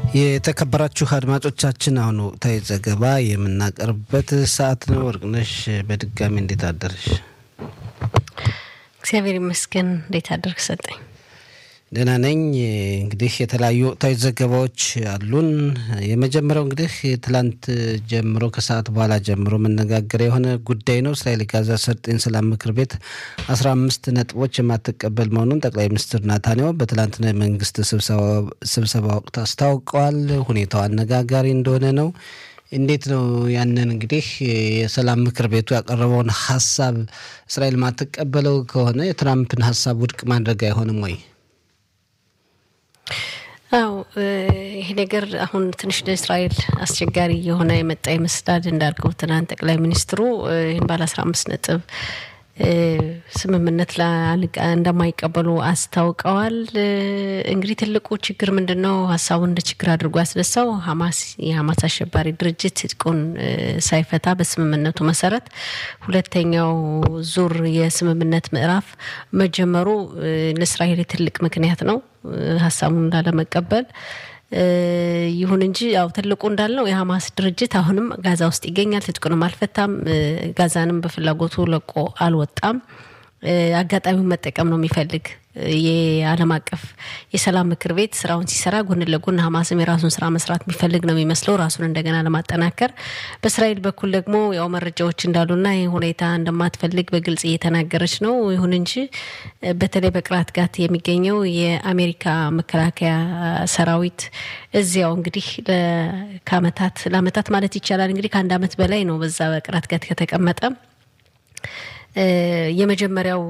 የተከበራችሁ አድማጮቻችን አሁን ወቅታዊ ዘገባ የምናቀርብበት ሰዓት ነው። ወርቅነሽ በድጋሚ እንዴት አደርሽ? እግዚአብሔር ይመስገን። እንዴት አደርግ ሰጠኝ? ደህና ነኝ። እንግዲህ የተለያዩ ወቅታዊ ዘገባዎች አሉን። የመጀመሪያው እንግዲህ ትላንት ጀምሮ ከሰዓት በኋላ ጀምሮ መነጋገር የሆነ ጉዳይ ነው። እስራኤል የጋዛ ሰርጤን ሰላም ምክር ቤት አስራ አምስት ነጥቦች የማትቀበል መሆኑን ጠቅላይ ሚኒስትር ናታንያሁ በትላንትና የመንግስት ስብሰባ ወቅት አስታውቀዋል። ሁኔታው አነጋጋሪ እንደሆነ ነው። እንዴት ነው ያንን እንግዲህ የሰላም ምክር ቤቱ ያቀረበውን ሀሳብ እስራኤል ማትቀበለው ከሆነ የትራምፕን ሀሳብ ውድቅ ማድረግ አይሆንም ወይ? አው ይሄ ነገር አሁን ትንሽ ለእስራኤል አስቸጋሪ የሆነ የመጣ ይመስላል። እንዳልከው ትናንት ጠቅላይ ሚኒስትሩ ይህን ባለ አስራ አምስት ነጥብ ስምምነት እንደማይቀበሉ አስታውቀዋል። እንግዲህ ትልቁ ችግር ምንድን ነው? ሀሳቡን እንደ ችግር አድርጎ ያስነሳው ሀማስ የሀማስ አሸባሪ ድርጅት ትጥቁን ሳይፈታ በስምምነቱ መሰረት ሁለተኛው ዙር የስምምነት ምዕራፍ መጀመሩ ለእስራኤል ትልቅ ምክንያት ነው ሀሳቡን እንዳለመቀበል ይሁን እንጂ ያው ትልቁ እንዳልነው የሀማስ ድርጅት አሁንም ጋዛ ውስጥ ይገኛል። ትጥቁንም አልፈታም። ጋዛንም በፍላጎቱ ለቆ አልወጣም። አጋጣሚውን መጠቀም ነው የሚፈልግ። የዓለም አቀፍ የሰላም ምክር ቤት ስራውን ሲሰራ ጎን ለጎን ሀማስም የራሱን ስራ መስራት የሚፈልግ ነው የሚመስለው ራሱን እንደገና ለማጠናከር። በእስራኤል በኩል ደግሞ ያው መረጃዎች እንዳሉና ይህ ሁኔታ እንደማትፈልግ በግልጽ እየተናገረች ነው። ይሁን እንጂ በተለይ በቅራት ጋት የሚገኘው የአሜሪካ መከላከያ ሰራዊት እዚያው እንግዲህ ከአመታት ለአመታት ማለት ይቻላል እንግዲህ ከአንድ አመት በላይ ነው በዛ በቅራት ጋት ከተቀመጠ የመጀመሪያው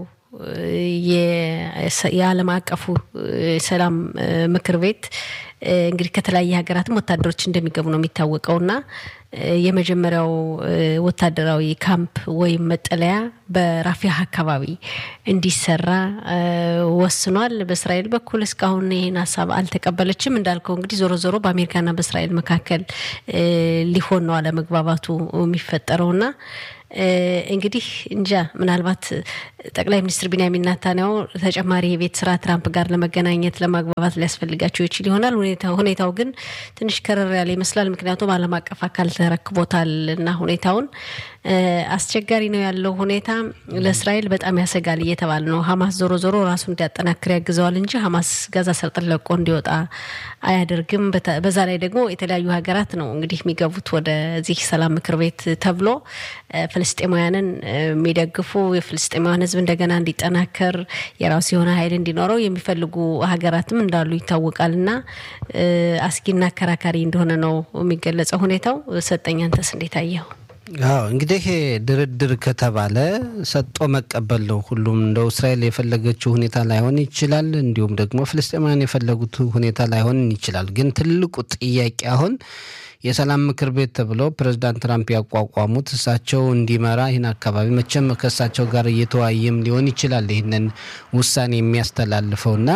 የዓለም አቀፉ ሰላም ምክር ቤት እንግዲህ ከተለያየ ሀገራትም ወታደሮች እንደሚገቡ ነው የሚታወቀውና የመጀመሪያው ወታደራዊ ካምፕ ወይም መጠለያ በራፊያ አካባቢ እንዲሰራ ወስኗል። በእስራኤል በኩል እስካሁን ይህን ሀሳብ አልተቀበለችም። እንዳልከው እንግዲህ ዞሮ ዞሮ በአሜሪካና በእስራኤል መካከል ሊሆን ነው አለመግባባቱ የሚፈጠረውና እንግዲህ እንጃ ምናልባት ጠቅላይ ሚኒስትር ቢንያሚን ናታንያሁ ተጨማሪ የቤት ስራ ትራምፕ ጋር ለመገናኘት ለማግባባት ሊያስፈልጋቸው ይችል ይሆናል። ሁኔታው ግን ትንሽ ከረር ያለ ይመስላል። ምክንያቱም ዓለም አቀፍ አካል ተረክቦታል እና ሁኔታውን አስቸጋሪ ነው ያለው ሁኔታ ለእስራኤል በጣም ያሰጋል እየተባለ ነው። ሀማስ ዞሮ ዞሮ ራሱ እንዲያጠናክር ያግዘዋል እንጂ ሀማስ ጋዛ ሰርጥን ለቆ እንዲወጣ አያደርግም። በዛ ላይ ደግሞ የተለያዩ ሀገራት ነው እንግዲህ የሚገቡት ወደዚህ ሰላም ምክር ቤት ተብሎ ፍልስጤማውያንን የሚደግፉ የፍልስጤማውያን ሕዝብ እንደገና እንዲጠናከር የራሱ የሆነ ኃይል እንዲኖረው የሚፈልጉ ሀገራትም እንዳሉ ይታወቃል እና አስጊና አከራካሪ እንደሆነ ነው የሚገለጸው ሁኔታው። ሰጠኝ አንተስ እንዴት አየኸው? አዎ እንግዲህ ድርድር ከተባለ ሰጦ መቀበል ነው። ሁሉም እንደው እስራኤል የፈለገችው ሁኔታ ላይሆን ይችላል፣ እንዲሁም ደግሞ ፍልስጤማውያን የፈለጉት ሁኔታ ላይሆን ይችላል። ግን ትልቁ ጥያቄ አሁን የሰላም ምክር ቤት ተብለው ፕሬዚዳንት ትራምፕ ያቋቋሙት እሳቸው እንዲመራ ይህን አካባቢ መቼም ከእሳቸው ጋር እየተወያየም ሊሆን ይችላል ይህንን ውሳኔ የሚያስተላልፈውና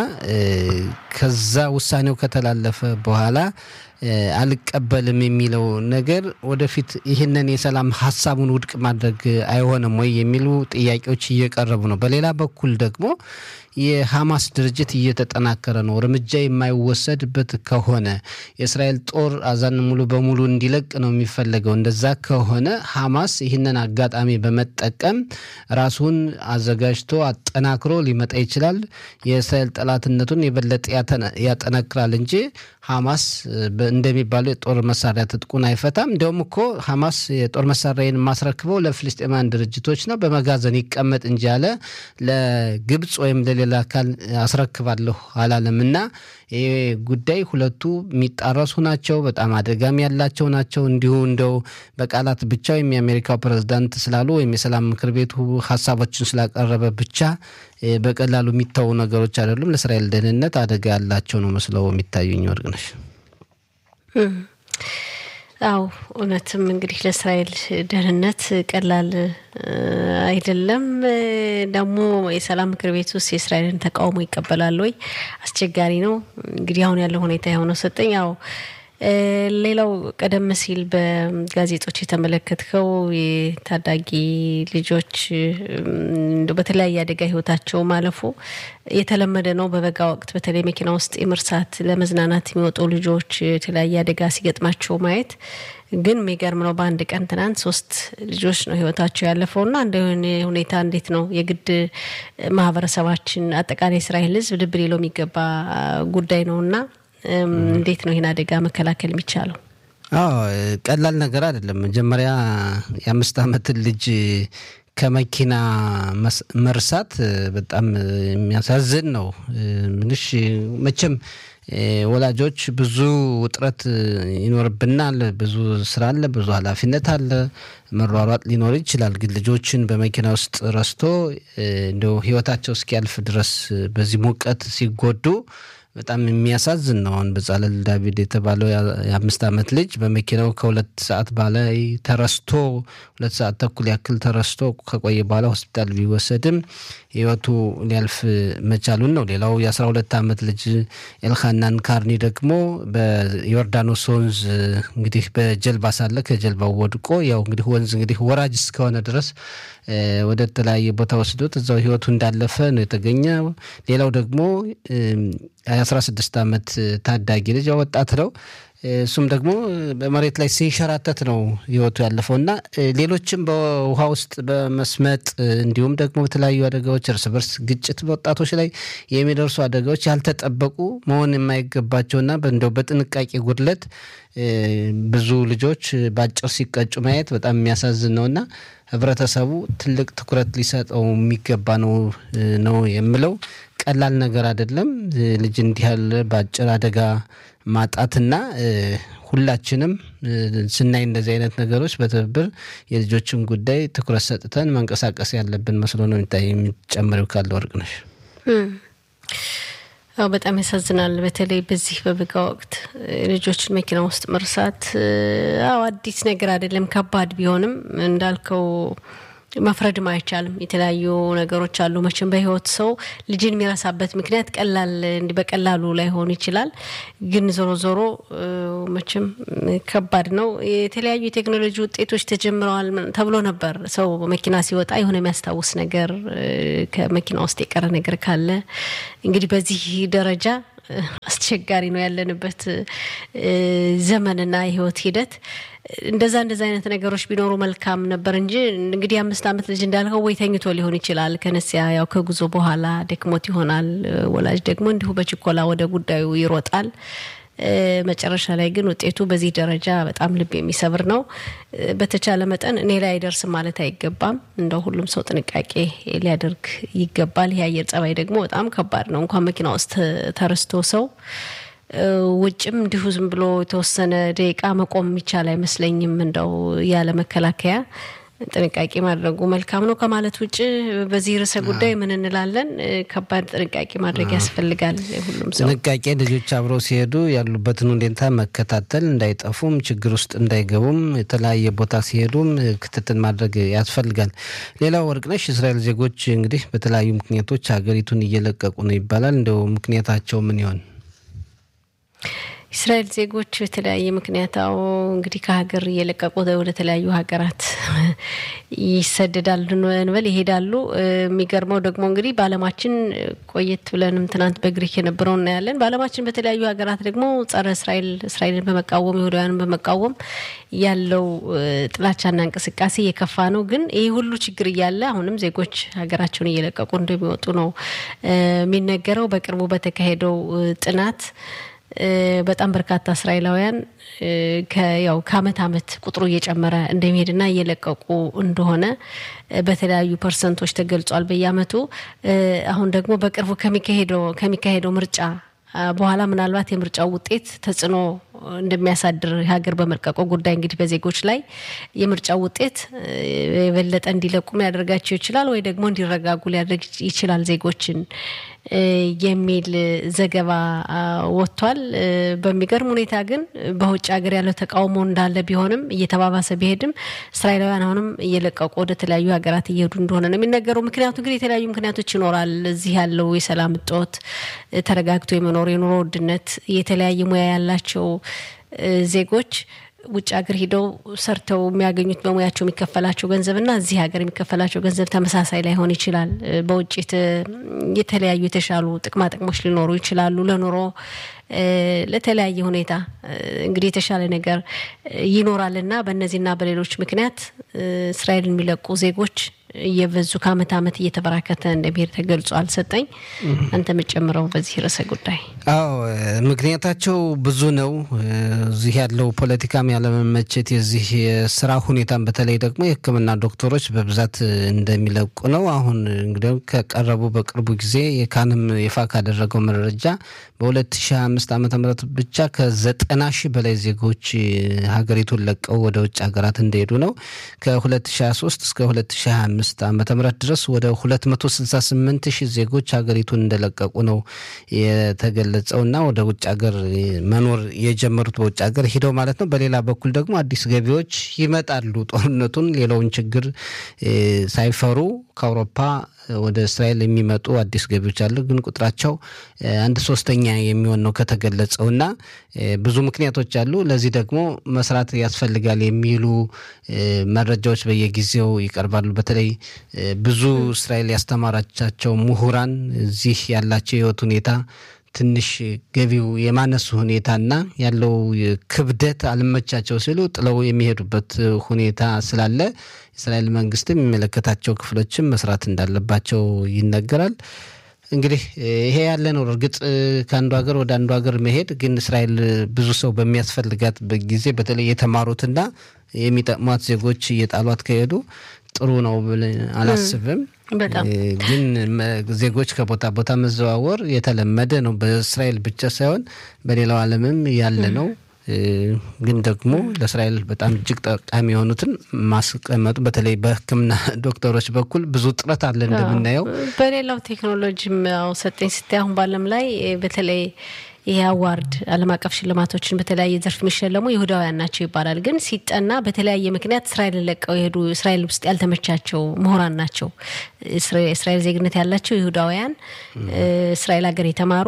ከዛ ውሳኔው ከተላለፈ በኋላ አልቀበልም የሚለው ነገር ወደፊት ይህንን የሰላም ሀሳቡን ውድቅ ማድረግ አይሆንም ወይ የሚሉ ጥያቄዎች እየቀረቡ ነው። በሌላ በኩል ደግሞ የሐማስ ድርጅት እየተጠናከረ ነው። እርምጃ የማይወሰድበት ከሆነ የእስራኤል ጦር አዛን ሙሉ በሙሉ እንዲለቅ ነው የሚፈለገው። እንደዛ ከሆነ ሐማስ ይህንን አጋጣሚ በመጠቀም ራሱን አዘጋጅቶ አጠናክሮ ሊመጣ ይችላል። የእስራኤል ጠላትነቱን የበለጠ ያጠነክራል እንጂ ሐማስ እንደሚባለው የጦር መሳሪያ ትጥቁን አይፈታም። እንዲያውም እኮ ሐማስ የጦር መሳሪያን የማስረክበው ለፍልስጤማውያን ድርጅቶች ነው በመጋዘን ይቀመጥ እንጂ ያለ ለግብፅ ወይም ለሌላ አካል አስረክባለሁ አላለም። እና ይህ ጉዳይ ሁለቱ የሚጣረሱ ናቸው፣ በጣም አደጋም ያላቸው ናቸው። እንዲሁ እንደው በቃላት ብቻ ወይም የአሜሪካው ፕሬዝዳንት ስላሉ ወይም የሰላም ምክር ቤቱ ሀሳቦችን ስላቀረበ ብቻ በቀላሉ የሚታዩ ነገሮች አይደሉም። ለእስራኤል ደህንነት አደጋ ያላቸው ነው መስለው የሚታዩኝ ወርቅነሽ። አው እውነትም እንግዲህ ለእስራኤል ደህንነት ቀላል አይደለም። ደግሞ የሰላም ምክር ቤት ውስጥ የእስራኤልን ተቃውሞ ይቀበላል ወይ? አስቸጋሪ ነው። እንግዲህ አሁን ያለው ሁኔታ የሆነው ሰጠኝ ያው ሌላው ቀደም ሲል በጋዜጦች የተመለከትከው የታዳጊ ልጆች በተለያየ አደጋ ህይወታቸው ማለፉ የተለመደ ነው። በበጋ ወቅት በተለይ መኪና ውስጥ የመርሳት ለመዝናናት የሚወጡ ልጆች የተለያየ አደጋ ሲገጥማቸው ማየት ግን የሚገርም ነው። በአንድ ቀን ትናንት ሶስት ልጆች ነው ህይወታቸው ያለፈው እና እንደ ሁኔታ እንዴት ነው የግድ ማህበረሰባችን አጠቃላይ እስራኤል ህዝብ ልብ ሊለው የሚገባ ጉዳይ ነው እና እንዴት ነው ይህን አደጋ መከላከል የሚቻለው? አዎ ቀላል ነገር አይደለም። መጀመሪያ የአምስት ዓመትን ልጅ ከመኪና መርሳት በጣም የሚያሳዝን ነው። ምንሽ መቼም ወላጆች ብዙ ውጥረት ይኖርብናል። ብዙ ስራ አለ፣ ብዙ ኃላፊነት አለ፣ መሯሯጥ ሊኖር ይችላል። ግን ልጆችን በመኪና ውስጥ ረስቶ እንደው ህይወታቸው እስኪያልፍ ድረስ በዚህ ሙቀት ሲጎዱ በጣም የሚያሳዝን ነው። አሁን በጻለል ዳቪድ የተባለው የአምስት ዓመት ልጅ በመኪናው ከሁለት ሰዓት በላይ ተረስቶ ሁለት ሰዓት ተኩል ያክል ተረስቶ ከቆየ በኋላ ሆስፒታል ቢወሰድም ህይወቱ ሊያልፍ መቻሉን ነው። ሌላው የአስራ ሁለት ዓመት ልጅ ኤልካናን ካርኒ ደግሞ በዮርዳኖስ ወንዝ እንግዲህ በጀልባ ሳለ ከጀልባው ወድቆ ያው እንግዲህ ወንዝ እንግዲህ ወራጅ እስከሆነ ድረስ ወደ ተለያየ ቦታ ወስዶት እዛው ህይወቱ እንዳለፈ ነው የተገኘ። ሌላው ደግሞ የአስራ ስድስት ዓመት ታዳጊ ልጅ ወጣት ነው። እሱም ደግሞ በመሬት ላይ ሲንሸራተት ነው ህይወቱ ያለፈው እና ሌሎችም በውሃ ውስጥ በመስመጥ እንዲሁም ደግሞ በተለያዩ አደጋዎች እርስ በርስ ግጭት በወጣቶች ላይ የሚደርሱ አደጋዎች ያልተጠበቁ መሆን የማይገባቸውና እንደው በጥንቃቄ ጉድለት ብዙ ልጆች በአጭር ሲቀጩ ማየት በጣም የሚያሳዝን ነውና ህብረተሰቡ ትልቅ ትኩረት ሊሰጠው የሚገባ ነው ነው የምለው። ቀላል ነገር አይደለም። ልጅ እንዲህ ያለ በአጭር አደጋ ማጣትና ሁላችንም ስናይ እንደዚህ አይነት ነገሮች በትብብር የልጆችን ጉዳይ ትኩረት ሰጥተን መንቀሳቀስ ያለብን መስሎ ነው የሚታይ። የሚጨምሪው ካለ ወርቅነሽ? አዎ በጣም ያሳዝናል። በተለይ በዚህ በበጋ ወቅት ልጆችን መኪና ውስጥ መርሳት አዎ አዲስ ነገር አይደለም። ከባድ ቢሆንም እንዳልከው መፍረድም አይቻልም። የተለያዩ ነገሮች አሉ። መቼም በህይወት ሰው ልጅን የሚረሳበት ምክንያት ቀላል እንዲህ በቀላሉ ላይሆን ይችላል። ግን ዞሮ ዞሮ መቼም ከባድ ነው። የተለያዩ የቴክኖሎጂ ውጤቶች ተጀምረዋል ተብሎ ነበር። ሰው መኪና ሲወጣ የሆነ የሚያስታውስ ነገር ከመኪና ውስጥ የቀረ ነገር ካለ እንግዲህ በዚህ ደረጃ አስቸጋሪ ነው ያለንበት ዘመንና የህይወት ሂደት። እንደዛ እንደዛ አይነት ነገሮች ቢኖሩ መልካም ነበር እንጂ እንግዲህ አምስት ዓመት ልጅ እንዳልከው ወይ ተኝቶ ሊሆን ይችላል ከነሲያ ያው ከጉዞ በኋላ ደክሞት ይሆናል። ወላጅ ደግሞ እንዲሁ በችኮላ ወደ ጉዳዩ ይሮጣል። መጨረሻ ላይ ግን ውጤቱ በዚህ ደረጃ በጣም ልብ የሚሰብር ነው። በተቻለ መጠን እኔ ላይ አይደርስም ማለት አይገባም። እንደው ሁሉም ሰው ጥንቃቄ ሊያደርግ ይገባል። ይህ አየር ጸባይ ደግሞ በጣም ከባድ ነው። እንኳን መኪና ውስጥ ተረስቶ ሰው ውጭም እንዲሁ ዝም ብሎ የተወሰነ ደቂቃ መቆም የሚቻል አይመስለኝም። እንደው ያለ መከላከያ ጥንቃቄ ማድረጉ መልካም ነው ከማለት ውጭ በዚህ ርዕሰ ጉዳይ ምን እንላለን? ከባድ ጥንቃቄ ማድረግ ያስፈልጋል። ሁሉም ሰው ጥንቃቄ ልጆች አብረው ሲሄዱ ያሉበትን ሁኔታ መከታተል፣ እንዳይጠፉም ችግር ውስጥ እንዳይገቡም የተለያየ ቦታ ሲሄዱም ክትትል ማድረግ ያስፈልጋል። ሌላው ወርቅነሽ እስራኤል ዜጎች እንግዲህ በተለያዩ ምክንያቶች ሀገሪቱን እየለቀቁ ነው ይባላል። እንደው ምክንያታቸው ምን ይሆን? እስራኤል ዜጎች በተለያየ ምክንያታው እንግዲህ ከሀገር እየለቀቁ ወደ ተለያዩ ሀገራት ይሰደዳሉ እንበል ይሄዳሉ። የሚገርመው ደግሞ እንግዲህ በዓለማችን ቆየት ብለንም ትናንት በግሪክ የነበረው እናያለን። በዓለማችን በተለያዩ ሀገራት ደግሞ ጸረ እስራኤል እስራኤልን በመቃወም ይሁዳውያንን በመቃወም ያለው ጥላቻና እንቅስቃሴ የከፋ ነው። ግን ይህ ሁሉ ችግር እያለ አሁንም ዜጎች ሀገራቸውን እየለቀቁ እንደሚወጡ ነው የሚነገረው። በቅርቡ በተካሄደው ጥናት በጣም በርካታ እስራኤላውያን ያው ከአመት አመት ቁጥሩ እየጨመረ እንደሚሄድና እየለቀቁ እንደሆነ በተለያዩ ፐርሰንቶች ተገልጿል በየአመቱ። አሁን ደግሞ በቅርቡ ከሚካሄደው ከሚካሄደው ምርጫ በኋላ ምናልባት የምርጫው ውጤት ተጽዕኖ እንደሚያሳድር ሀገር በመልቀቁ ጉዳይ እንግዲህ በዜጎች ላይ የምርጫው ውጤት የበለጠ እንዲለቁም ሊያደርጋቸው ይችላል ወይ ደግሞ እንዲረጋጉ ሊያደርግ ይችላል ዜጎችን የሚል ዘገባ ወጥቷል። በሚገርም ሁኔታ ግን በውጭ ሀገር ያለው ተቃውሞ እንዳለ ቢሆንም እየተባባሰ ቢሄድም እስራኤላውያን አሁንም እየለቀቁ ወደ ተለያዩ ሀገራት እየሄዱ እንደሆነ ነው የሚነገረው። ምክንያቱ ግን የተለያዩ ምክንያቶች ይኖራል። እዚህ ያለው የሰላም እጦት፣ ተረጋግቶ የመኖር የኑሮ ውድነት፣ የተለያየ ሙያ ያላቸው ዜጎች ውጭ ሀገር ሂደው ሰርተው የሚያገኙት በሙያቸው የሚከፈላቸው ገንዘብና እዚህ ሀገር የሚከፈላቸው ገንዘብ ተመሳሳይ ላይሆን ይችላል። በውጭ የተለያዩ የተሻሉ ጥቅማ ጥቅሞች ሊኖሩ ይችላሉ። ለኑሮ ለተለያየ ሁኔታ እንግዲህ የተሻለ ነገር ይኖራልና በእነዚህና በሌሎች ምክንያት እስራኤል የሚለቁ ዜጎች እየበዙ ከአመት አመት እየተበራከተ እንደሚሄድ ተገልጿል። ሰጠኝ አንተ የምጨምረው በዚህ ርዕሰ ጉዳይ? አዎ ምክንያታቸው ብዙ ነው። እዚህ ያለው ፖለቲካም ያለመመቸት፣ የዚህ የስራ ሁኔታም በተለይ ደግሞ የሕክምና ዶክተሮች በብዛት እንደሚለቁ ነው። አሁን እንግዲህ ከቀረቡ በቅርቡ ጊዜ የካንም ይፋ ካደረገው መረጃ በ2005 ዓ ም ብቻ ከዘጠና ሺህ በላይ ዜጎች ሀገሪቱን ለቀው ወደ ውጭ ሀገራት እንደሄዱ ነው። ከ2023 እስከ 2025 ዓመተ ምህረት ድረስ ወደ 268 ሺህ ዜጎች ሀገሪቱን እንደለቀቁ ነው የተገለጸውና ወደ ውጭ ሀገር መኖር የጀመሩት በውጭ ሀገር ሂደው ማለት ነው። በሌላ በኩል ደግሞ አዲስ ገቢዎች ይመጣሉ። ጦርነቱን ሌላውን ችግር ሳይፈሩ ከአውሮፓ ወደ እስራኤል የሚመጡ አዲስ ገቢዎች አሉ። ግን ቁጥራቸው አንድ ሶስተኛ የሚሆን ነው ከተገለጸው እና ብዙ ምክንያቶች አሉ። ለዚህ ደግሞ መስራት ያስፈልጋል የሚሉ መረጃዎች በየጊዜው ይቀርባሉ። በተለይ ብዙ እስራኤል ያስተማራቻቸው ምሁራን እዚህ ያላቸው የህይወት ሁኔታ ትንሽ ገቢው የማነሱ ሁኔታና ያለው ክብደት አልመቻቸው ሲሉ ጥለው የሚሄዱበት ሁኔታ ስላለ የእስራኤል መንግስትም የሚመለከታቸው ክፍሎችም መስራት እንዳለባቸው ይነገራል። እንግዲህ ይሄ ያለ ነው። እርግጥ ከአንዱ ሀገር ወደ አንዱ ሀገር መሄድ ግን እስራኤል ብዙ ሰው በሚያስፈልጋት ጊዜ በተለይ የተማሩትና የሚጠቅሟት ዜጎች እየጣሏት ከሄዱ ጥሩ ነው ብለን አላስብም። ግን ዜጎች ከቦታ ቦታ መዘዋወር የተለመደ ነው። በእስራኤል ብቻ ሳይሆን በሌላው ዓለምም ያለ ነው። ግን ደግሞ ለእስራኤል በጣም እጅግ ጠቃሚ የሆኑትን ማስቀመጡ በተለይ በሕክምና ዶክተሮች በኩል ብዙ ጥረት አለ እንደምናየው። በሌላው ቴክኖሎጂም ያው ሰጠኝ ስታይ አሁን በዓለም ላይ በተለይ ይሄ አዋርድ ዓለም አቀፍ ሽልማቶችን በተለያየ ዘርፍ የሚሸለሙ ይሁዳውያን ናቸው ይባላል። ግን ሲጠና በተለያየ ምክንያት እስራኤልን ለቀው የሄዱ እስራኤል ውስጥ ያልተመቻቸው ምሁራን ናቸው። እስራኤል ዜግነት ያላቸው ይሁዳውያን እስራኤል ሀገር የተማሩ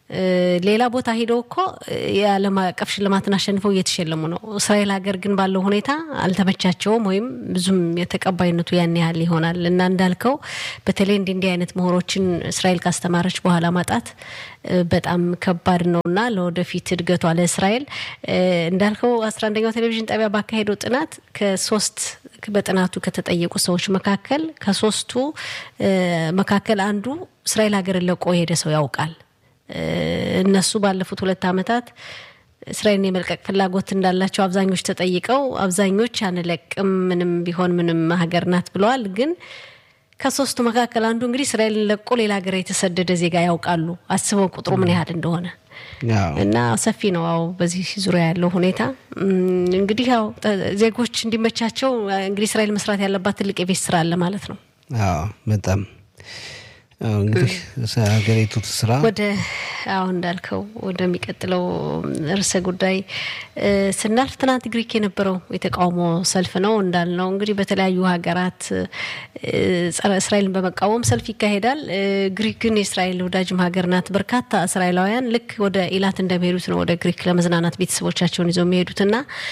ሌላ ቦታ ሂደው እኮ የዓለም አቀፍ ሽልማትን አሸንፈው እየተሸለሙ ነው። እስራኤል ሀገር ግን ባለው ሁኔታ አልተመቻቸውም፣ ወይም ብዙም የተቀባይነቱ ያን ያህል ይሆናል እና እንዳልከው በተለይ እንዲህ እንዲህ አይነት ምሁሮችን እስራኤል ካስተማረች በኋላ ማጣት በጣም ከባድ ነው እና ለወደፊት እድገቷ ለእስራኤል እንዳልከው አስራ አንደኛው ቴሌቪዥን ጣቢያ ባካሄደው ጥናት ከሶስት በጥናቱ ከተጠየቁ ሰዎች መካከል ከሶስቱ መካከል አንዱ እስራኤል ሀገርን ለቆ የሄደ ሰው ያውቃል። እነሱ ባለፉት ሁለት ዓመታት እስራኤልን የመልቀቅ ፍላጎት እንዳላቸው አብዛኞች ተጠይቀው አብዛኞች አንለቅም፣ ምንም ቢሆን ምንም ሀገር ናት ብለዋል። ግን ከሶስቱ መካከል አንዱ እንግዲህ እስራኤልን ለቆ ሌላ ሀገር የተሰደደ ዜጋ ያውቃሉ። አስበው ቁጥሩ ምን ያህል እንደሆነ እና ሰፊ ነው። አዎ በዚህ ዙሪያ ያለው ሁኔታ እንግዲህ ያው ዜጎች እንዲመቻቸው እንግዲህ እስራኤል መስራት ያለባት ትልቅ የቤት ስራ አለ ማለት ነው። አዎ በጣም እንግዲህ ሀገሪቱ ስራ ወደ አሁን እንዳልከው ወደሚቀጥለው ርዕሰ ጉዳይ ስናልፍ ትናንት ግሪክ የነበረው የተቃውሞ ሰልፍ ነው እንዳልነው እንግዲህ በተለያዩ ሀገራት ጸረ እስራኤልን በመቃወም ሰልፍ ይካሄዳል። ግሪክ ግን የእስራኤል ወዳጅም ሀገር ናት። በርካታ እስራኤላውያን ልክ ወደ ኢላት እንደሚሄዱት ነው ወደ ግሪክ ለመዝናናት ቤተሰቦቻቸውን ይዘው የሚሄዱትና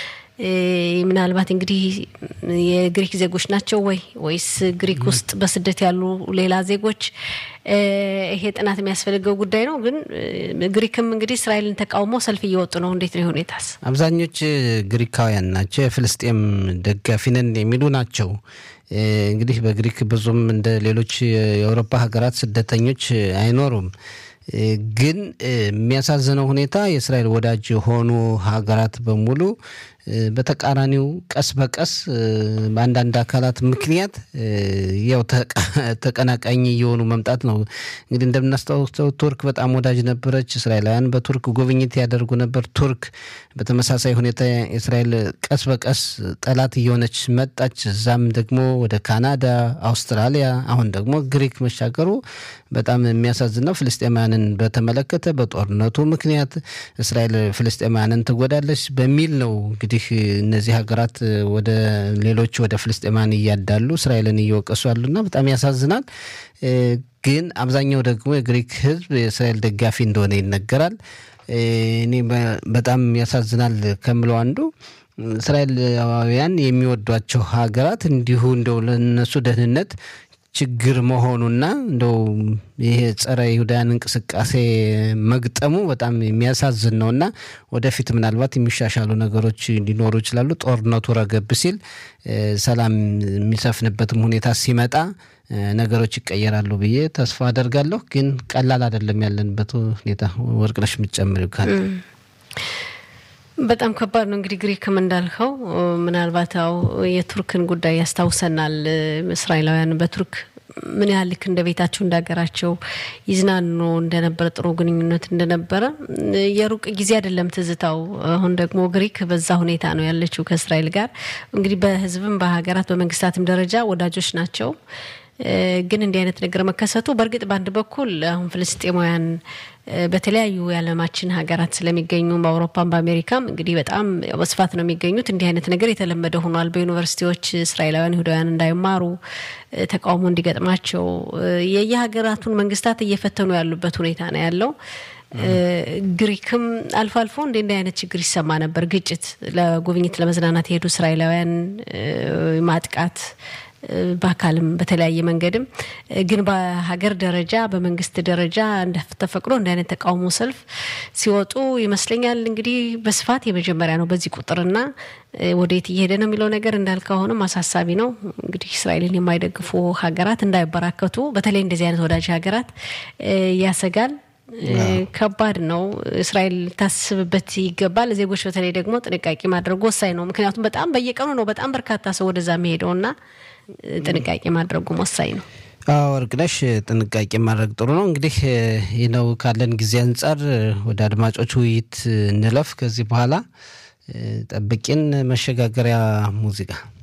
ምናልባት እንግዲህ የግሪክ ዜጎች ናቸው ወይ ወይስ ግሪክ ውስጥ በስደት ያሉ ሌላ ዜጎች? ይሄ ጥናት የሚያስፈልገው ጉዳይ ነው። ግን ግሪክም እንግዲህ እስራኤልን ተቃውሞ ሰልፍ እየወጡ ነው። እንዴት ነው ሁኔታስ? አብዛኞች ግሪካውያን ናቸው። የፍልስጤም ደጋፊ ነን የሚሉ ናቸው። እንግዲህ በግሪክ ብዙም እንደ ሌሎች የአውሮፓ ሀገራት ስደተኞች አይኖሩም። ግን የሚያሳዝነው ሁኔታ የእስራኤል ወዳጅ የሆኑ ሀገራት በሙሉ በተቃራኒው ቀስ በቀስ በአንዳንድ አካላት ምክንያት ያው ተቀናቃኝ እየሆኑ መምጣት ነው። እንግዲህ እንደምናስታውሰው ቱርክ በጣም ወዳጅ ነበረች። እስራኤላውያን በቱርክ ጉብኝት ያደርጉ ነበር። ቱርክ በተመሳሳይ ሁኔታ እስራኤል ቀስ በቀስ ጠላት እየሆነች መጣች። እዛም ደግሞ ወደ ካናዳ፣ አውስትራሊያ አሁን ደግሞ ግሪክ መሻገሩ በጣም የሚያሳዝን ነው። ፍልስጤማያንን በተመለከተ በጦርነቱ ምክንያት እስራኤል ፍልስጤማያንን ትጎዳለች በሚል ነው እንግዲህ እነዚህ ሀገራት ወደ ሌሎች ወደ ፍልስጤማያን እያዳሉ እስራኤልን እየወቀሱ ያሉና በጣም ያሳዝናል። ግን አብዛኛው ደግሞ የግሪክ ሕዝብ የእስራኤል ደጋፊ እንደሆነ ይነገራል። እኔ በጣም ያሳዝናል ከምለው አንዱ እስራኤላውያን የሚወዷቸው ሀገራት እንዲሁ እንደው ለነሱ ደህንነት ችግር መሆኑና እንደው ይሄ ጸረ ይሁዳያን እንቅስቃሴ መግጠሙ በጣም የሚያሳዝን ነው እና ወደፊት ምናልባት የሚሻሻሉ ነገሮች ሊኖሩ ይችላሉ። ጦርነቱ ረገብ ሲል ሰላም የሚሰፍንበትም ሁኔታ ሲመጣ ነገሮች ይቀየራሉ ብዬ ተስፋ አደርጋለሁ። ግን ቀላል አይደለም ያለንበት ሁኔታ። ወርቅነሽ የምትጨምሪው ካለ በጣም ከባድ ነው። እንግዲህ ግሪክም እንዳልከው ምናልባት ያው የቱርክን ጉዳይ ያስታውሰናል። እስራኤላውያን በቱርክ ምን ያህል ልክ እንደ ቤታቸው እንደ ሀገራቸው ይዝናኑ እንደነበረ ጥሩ ግንኙነት እንደነበረ የሩቅ ጊዜ አይደለም ትዝታው። አሁን ደግሞ ግሪክ በዛ ሁኔታ ነው ያለችው ከእስራኤል ጋር እንግዲህ በሕዝብም በሀገራት በመንግስታትም ደረጃ ወዳጆች ናቸው። ግን እንዲህ አይነት ነገር መከሰቱ በእርግጥ በአንድ በኩል አሁን ፍልስጤማውያን በተለያዩ የዓለማችን ሀገራት ስለሚገኙ በአውሮፓም በአሜሪካም እንግዲህ በጣም በስፋት ነው የሚገኙት። እንዲህ አይነት ነገር የተለመደ ሆኗል። በዩኒቨርሲቲዎች እስራኤላውያን ይሁዳውያን እንዳይማሩ ተቃውሞ እንዲገጥማቸው የየሀገራቱን መንግስታት እየፈተኑ ያሉበት ሁኔታ ነው ያለው። ግሪክም አልፎ አልፎ እንደ እንዲህ አይነት ችግር ይሰማ ነበር። ግጭት ለጉብኝት ለመዝናናት የሄዱ እስራኤላውያን ማጥቃት በአካልም በተለያየ መንገድም ግን በሀገር ደረጃ በመንግስት ደረጃ ተፈቅዶ እንደ አይነት ተቃውሞ ሰልፍ ሲወጡ ይመስለኛል እንግዲህ በስፋት የመጀመሪያ ነው በዚህ ቁጥርና ወዴት እየሄደ ነው የሚለው ነገር እንዳልከው አሁንም አሳሳቢ ነው። እንግዲህ እስራኤልን የማይደግፉ ሀገራት እንዳይበራከቱ በተለይ እንደዚህ አይነት ወዳጅ ሀገራት ያሰጋል። ከባድ ነው። እስራኤል ታስብበት ይገባል። ዜጎች በተለይ ደግሞ ጥንቃቄ ማድረጉ ወሳኝ ነው። ምክንያቱም በጣም በየቀኑ ነው በጣም በርካታ ሰው ወደዛ የሚሄደውና ጥንቃቄ ማድረጉም ወሳኝ ነው። ወርቅነሽ ጥንቃቄ ማድረግ ጥሩ ነው። እንግዲህ ይህ ነው ካለን ጊዜ አንጻር ወደ አድማጮች ውይይት እንለፍ። ከዚህ በኋላ ጠብቂን መሸጋገሪያ ሙዚቃ